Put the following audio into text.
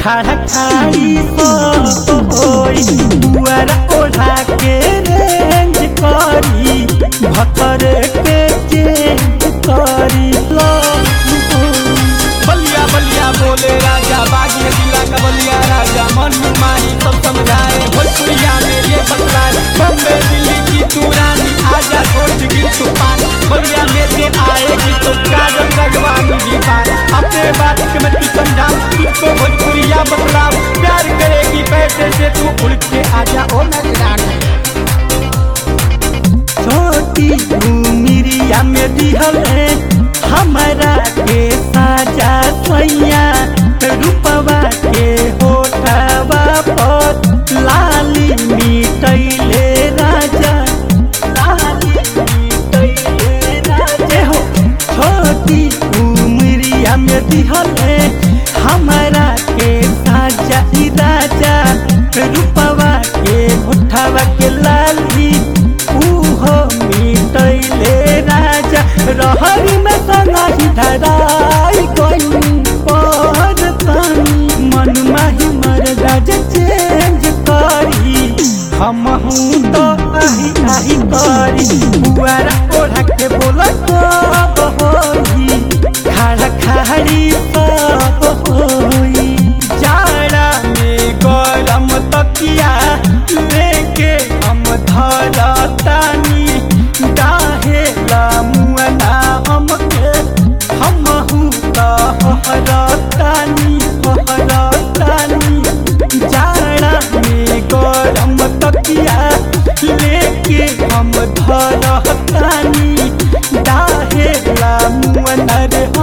खाड़ा खाड़ी होई दुआरा ओढ़ा के रेंज करी भतर के चेंज करी लो बलिया बलिया बोले राजा बागी जिला का बलिया राजा मन माही सब समझाए भोजपुरिया में ये बतलाए बम्बे दिल्ली की तू रानी आजा छोड़ गिर तूफान बलिया में से आएगी तो काजल रगवानी भी पार अपने बात के मैं तू समझा तुझको भोजपुरिया बतलाओ प्यार करेगी पैसे से तू उड़ के आजा ओ नजरानी छोटी उमिरिया में दिहल है हमारा के साजा सैया रूपवा के होठवा पर लाली मिटैले राजा लाली मिटैले राजा हो छोटी उमिरिया में दिहल है हमारा के साजा ई राजा रूपवा के होठवा के लाली उहो मिटैले राजा रहरी में सनाही धराई कोई पर तनी मन माही मर राजा चेंज करी हम हूँ तो आही आही करी बुआरा ओढ़ा के बोला कब होई खाड़ा खाड़ी सब होई जाड़ा में गरम तकिया लेके हम धरतानी डाहेला मुअना हमके हमहू त हरतानी हरतानी जाड़ा में गरम तकिया लेके हम धरतानी डाहेला मुअना रे